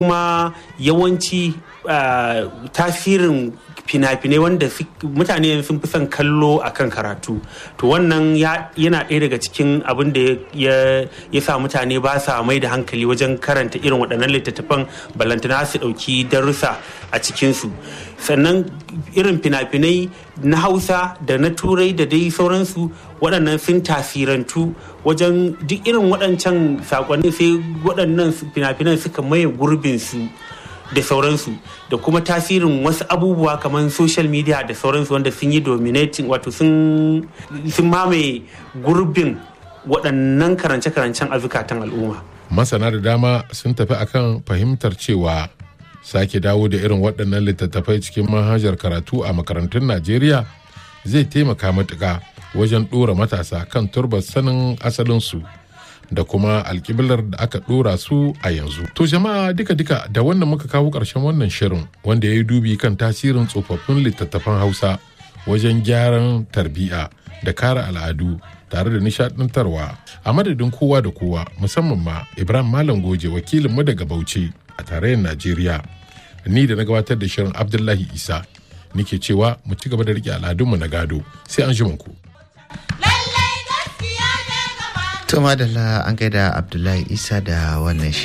kuma yawanci tasirin fina-finai wanda mutane sun fi son kallo a kan karatu to wannan yana ɗaya daga cikin abin da ya sa mutane ba sa mai da hankali wajen karanta irin waɗannan littattafan balantana su ɗauki darussa a cikinsu sannan irin fina-finai na hausa da na turai da dai sauransu waɗannan sun tasirantu wajen duk irin waɗancan saƙonni sai waɗannan fina-finan suka maye gurbinsu da sauransu da kuma tasirin wasu abubuwa kamar social media da sauransu wanda sun yi dominating wato sun mamaye gurbin waɗannan karance-karancen a zukatan al'umma. masana da dama sun tafi akan fahimtar cewa sake dawo da irin waɗannan littattafai cikin manhajar karatu a makarantun najeriya zai taimaka matuƙa wajen ɗora matasa kan turbar sanin asalinsu da kuma alkiblar da aka ɗora su a yanzu. To jama'a duka-duka da wannan muka kawo ƙarshen wannan shirin wanda ya yi dubi kan tasirin tsofaffin littattafan Hausa wajen gyaran tarbiya da kare al'adu tare da nishaɗantarwa a madadin kowa da kowa musamman ma Ibrahim Malam Goje wakilinmu daga Bauchi a tarayyar Najeriya. Ni da na gabatar da shirin Abdullahi Isa nike cewa mu ci gaba da riƙe al'adunmu na gado sai an ku. To madalla an gaida Abdullahi Isa da wannan